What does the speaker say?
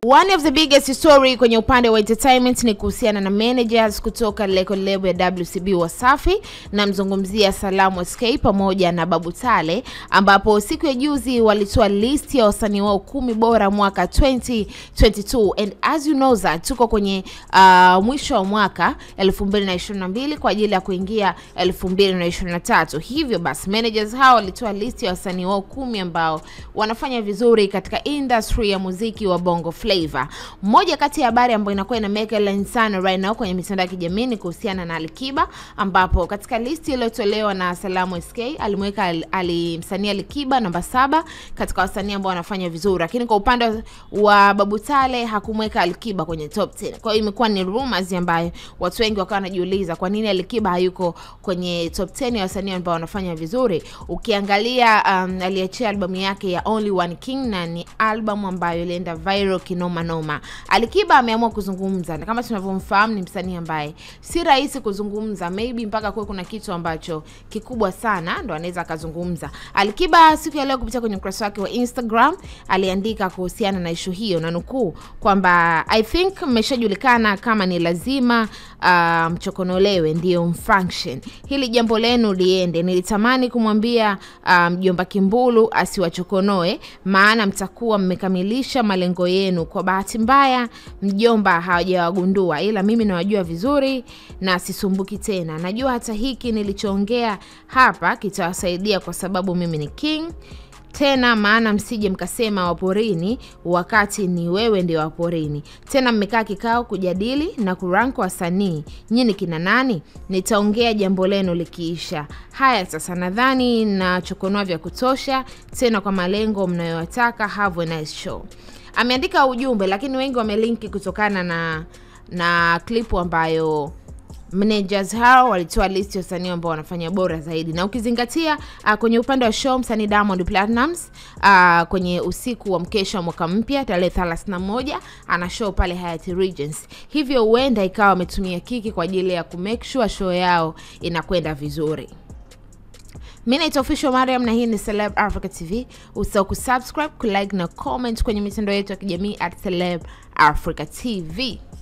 One of the biggest story kwenye upande wa entertainment ni kuhusiana na managers kutoka record label ya WCB Wasafi, namzungumzia Salamu SK pamoja na Babu Tale, ambapo siku ya juzi walitoa list ya wasanii wao kumi bora mwaka 2022 and as you know that tuko kwenye uh, mwisho wa mwaka 2022 kwa ajili ya kuingia 2023. Hivyo basi managers hao walitoa list ya wasanii wao kumi ambao wanafanya vizuri katika industry ya muziki wa Bongo Flava. Moja kati ya habari ambayo inakuwa ina make headlines sana right now kwenye mitandao ya kijamii ni kuhusiana na Alikiba, ambapo katika listi iliyotolewa na Salamu SK alimweka ali msanii Alikiba namba saba katika wasanii ambao wanafanya vizuri, lakini kwa upande wa Babu Tale hakumweka Alikiba kwenye top 10. Kwa hiyo imekuwa ni rumors ambayo watu wengi wakawa wanajiuliza kwa nini Alikiba hayuko kwenye top 10 ya wasanii ambao wanafanya vizuri. Ukiangalia um, aliachia albamu yake ya Only One King na ni albamu ambayo ilienda viral kinoma noma. Alikiba ameamua kuzungumza na kama tunavyomfahamu ni msanii ambaye si rahisi kuzungumza, maybe mpaka kuwe kuna kitu ambacho kikubwa sana ndo anaweza akazungumza. Alikiba siku ya leo kupitia kwenye ukurasa wake wa Instagram aliandika kuhusiana na ishu hiyo na nukuu kwamba I think mmeshajulikana kama ni lazima uh, mchokonolewe ndio mfunction hili jambo lenu liende. Nilitamani kumwambia mjomba um, Kimbulu asiwachokonoe, maana mtakuwa mmekamilisha malengo yenu. Kwa bahati mbaya mjomba hawajawagundua, ila mimi nawajua vizuri na sisumbuki tena. Najua hata hiki nilichoongea hapa kitawasaidia kwa sababu mimi ni king tena maana msije mkasema waporini wakati ni wewe ndio waporini. Tena mmekaa kikao kujadili na kurank wasanii, nyinyi kina nani? Nitaongea jambo lenu likiisha. Haya sasa, nadhani nachokonoa vya kutosha, tena kwa malengo mnayowataka. Have a nice show. Ameandika ujumbe, lakini wengi wamelinki kutokana na na klipu ambayo managers hao walitoa list ya wasanii ambao wanafanya bora zaidi, na ukizingatia uh, kwenye upande wa show msanii Diamond Platnumz uh, kwenye usiku wa mkesha wa mwaka mpya tarehe 31 ana show pale Hyatt Regency, hivyo huenda ikawa wametumia kiki kwa ajili ya kumake sure show yao inakwenda vizuri. Mi naitwa Official Mariam na hii ni Celeb Africa TV. Usisahau kusubscribe, kulike na comment kwenye mitandao yetu ya kijamii at Celeb Africa TV.